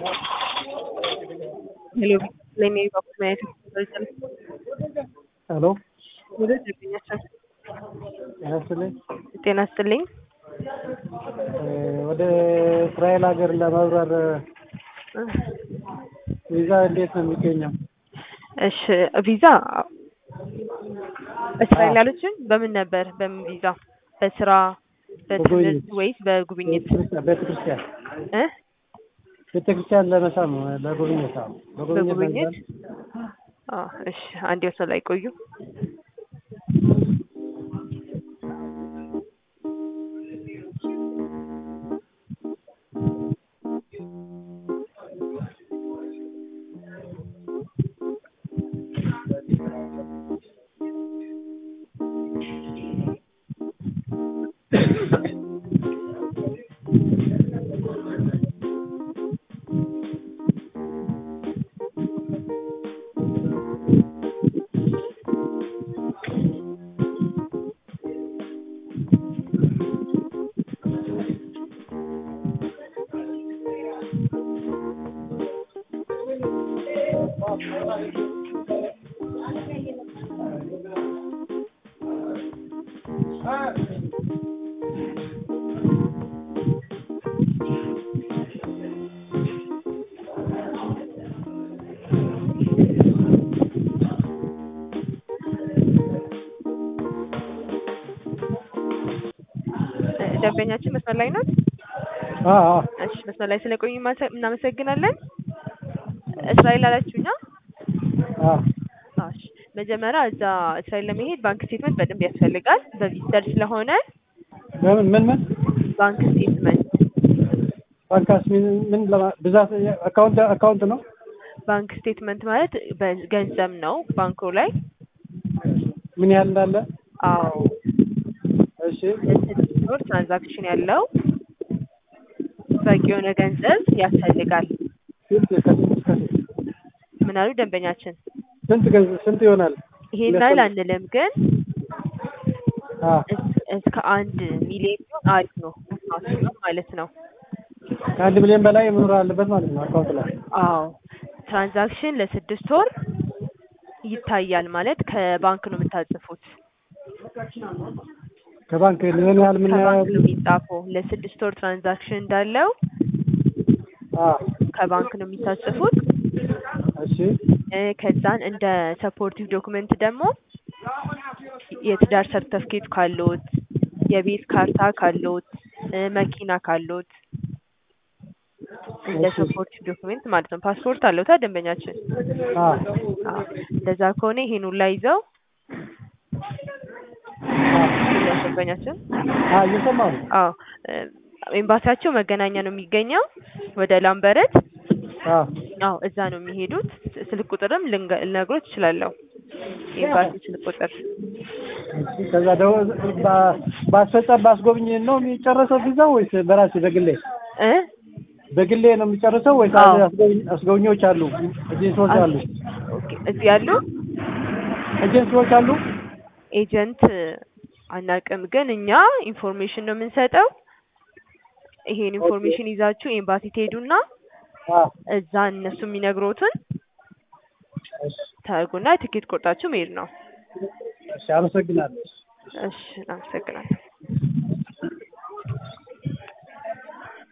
Hello, Lenny Document. ሄሎ ወደ ደንበኛችን ጤና ይስጥልኝ። ጤና ይስጥልኝ። እ ወደ እስራኤል ሀገር ለመብረር ቪዛ እንዴት ነው የሚገኘው? እሺ ቪዛ እስራኤል ያሉችን በምን ነበር? በምን ቪዛ? በስራ በትምህርት በጉብኝት። ወይስ በጉብኝት ቤተክርስቲያን እ ቤተክርስቲያን ለመሳም ነው ለጉብኝት። አዎ በጉብኝት በጉብኝት ለመሳም። አ እሺ አንድ ወሰን ላይ ቆዩ። እ ደንበኛችን መስመር ላይ ናት። አዎ አዎ እሺ መስመር ላይ ስለቆዩ ማሰ- እናመሰግናለን። እስራኤል አላችሁኛ? አዎ አዎ እሺ መጀመሪያ እዛ እስራኤል ለመሄድ ባንክ ስቴትመንት በደንብ ያስፈልጋል። በቪዚተር ስለሆነ በምን ምን ምን ባንክ ስቴትመንት ባንካስ ምን ምን ለማ- ብዛት አካውንት አካውንት ነው? ባንክ ስቴትመንት ማለት በገንዘብ ነው ባንኩ ላይ። ምን ያህል እንዳለ? አዎ እሺ ለስድስት ወር ትራንዛክሽን ያለው በቂ የሆነ ገንዘብ ያስፈልጋል። ስንት ከስንት እስከ ስንት? ምን አሉ ደንበኛችን? ስንት ገንዘብ ስንት ይሆናል? ይሄን ያህል አንልም፣ ግን አዎ እስ- እስከ አንድ ሚሊዮን ቢሆን አሪፍ ነው አስበው ማለት ነው። ከአንድ ሚሊዮን በላይ መኖር አለበት ማለት ነው አካውንት ላይ። አዎ ትራንዛክሽን ለስድስት ወር ይታያል ማለት ከባንክ ነው የምታጽፉት። ከባንክ ምን ያህል ምን ከባንክ ያህል ነው የሚጻፈው። ለስድስት ወር ትራንዛክሽን እንዳለው አዎ ከባንክ ነው የሚታጽፉት። እሺ እ ከዛን እንደ ሰፖርቲቭ ዶክመንት ደግሞ የትዳር ሰርተፍኬት ካሎት፣ የቤት ካርታ ካሎት፣ እ መኪና ካሎት እንደ እሺ። ሰፖርቲቭ ዶክመንት ማለት ነው። ፓስፖርት አለውታ ደንበኛችን? አዎ አዎ እንደዛ ከሆነ ይሄን ሁላ ይዘው ደንበኛችን አዎ እየሰማሁ ነው። አዎ እ ኤምባሲያቸው መገናኛ ነው የሚገኘው ወደ ላምበረት። አዎ አዎ እዛ ነው የሚሄዱት። ስ- ስልክ ቁጥርም ልንገ- ልነግሮት እችላለሁ። ኤምባሲ ስልክ ቁጥር እሺ ከዛ ደግሞ ባ- ባስፈጸም ባስጎብኝ ነው የሚጨረሰው ቪዛው ወይስ በራሴ በግሌ እ በግሌ ነው የሚጨርሰው ወይስ አዎ። አስጎብኝ- አስጎብኚዎች አሉ ኤጀንሲዎች አሉ ኦኬ እዚህ ያሉ ኤጀንሲዎች አሉ ኤጀንት አናውቅም፣ ግን እኛ ኢንፎርሜሽን ነው የምንሰጠው። ይሄን ኢንፎርሜሽን ይዛችሁ ኤምባሲ ትሄዱና አዎ እዛ እነሱ የሚነግሮትን እሺ ታርጉና ትኬት ቆርጣችሁ መሄድ ነው። እሺ አመሰግናለሁ እሺ አመሰግናለሁ።